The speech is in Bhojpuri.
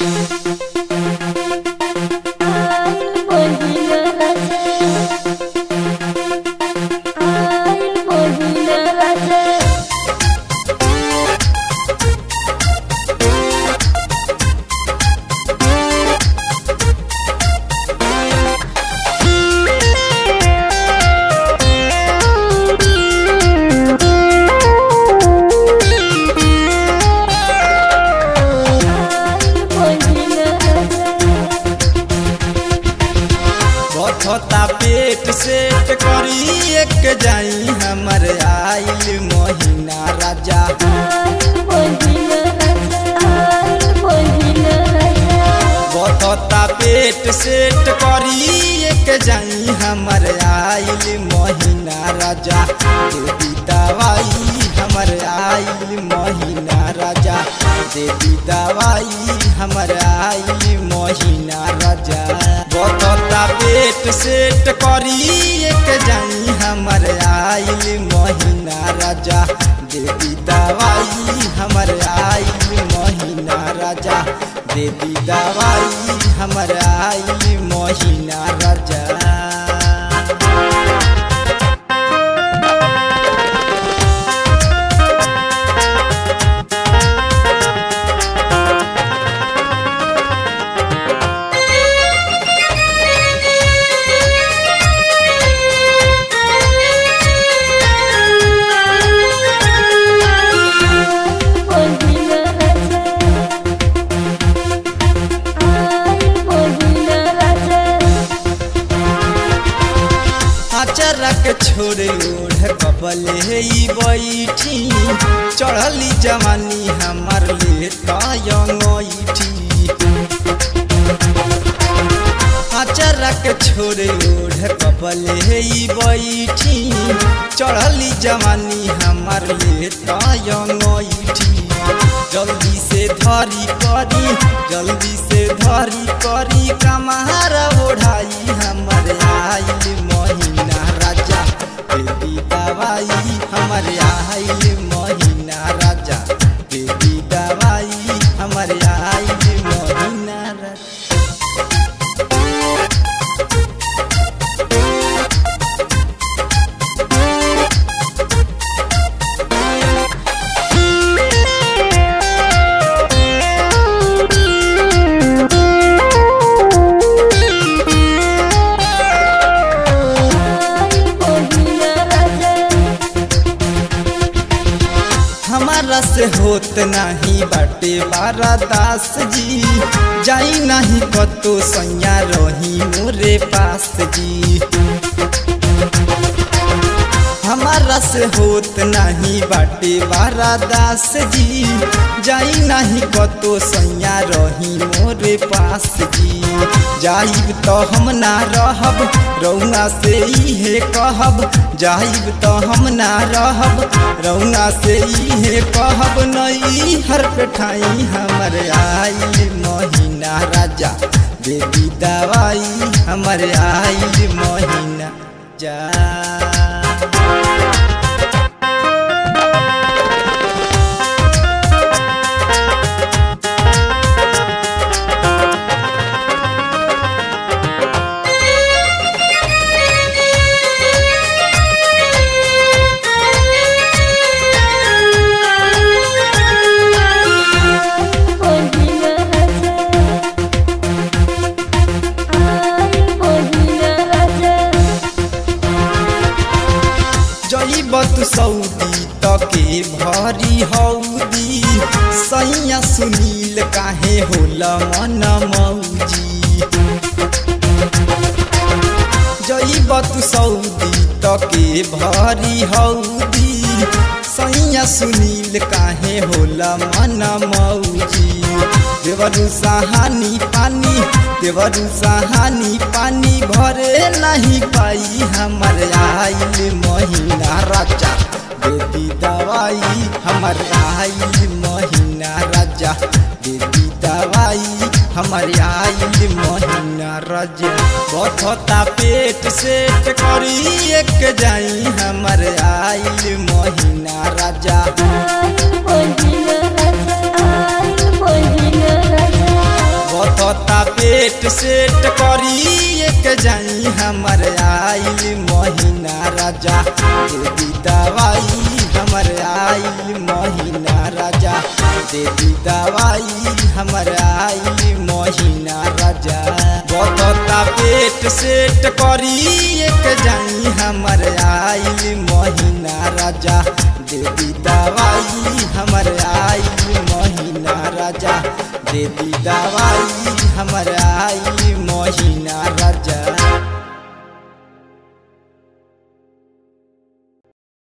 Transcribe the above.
बथता पेट सेट करी एक जाई हमर आइल महीना राजा बथता पेट सेट करी एक जाई हमर आइल महीना राजा देवी दवाई हमर आइल महीना राजा देवी दवाई हमर आइल महीना राजा बथता पेट सेट करी एक जाई हमर आइल महीना राजा देवी दवाई हमर आइल महीना राजा देवी दवाई हमर आइल महीना राजा अचरक छोड़े ओढ़ कबले ई बैठी चढ़ली जवानी हमर ले तयठी अचरक छोड़े ओढ़ कबले ई बैठी चढ़ली जवानी हमर ले तयठी जल्दी से धरी करी जल्दी से धरी करी कमार ओढ़ाई हमर आइल महीना राजा बेबी दवाई हमर आइल महीना राजा बेबी दवाई हमर आइल महीना राजा हमारा से होत नहीं बाटे बारा दास जी जाई नहीं कतो सैया रही मोरे पास जी हमारा से होत नहीं बाटे बारा दास जी जाई नहीं कतो सैया रही मोरे पास जी जाइब तो हम ना रहब रौना से इहे कहब जाइब तो हम ना रहब रौना से इहे कहब नई हर पेठाई हमर आइल महीना राजा देवी दवाई हमर आइल महीना जा जईब तू सऊदी तके भरी हौदी सैया सुनील काहे होला मन मौजी जईब तू सऊदी तके भरी हौदी सैया सुनील काहे होला मन मौजी देवरु सहानी पानी देवरु सहानी पानी भरे नहीं पाई हमर आइल महीना राजा देवी दवाई हमर आइल महीना राजा देवी दवाई हमर आइल महीना राजा बथता पेट सेट करी एक जाई हमर आइल महीना राजा पेट सेट करी एक जाई हमर आइल महीना राजा देवी दवाई हमर आइल महीना राजा देवी दवाई हमर आइल महीना राजा बतता पेट सेट करी एक जाई हमर आइल महीना राजा देवी दवाई हमर आइल महीना राजा देवी दवाई हमर आइल महीना राजा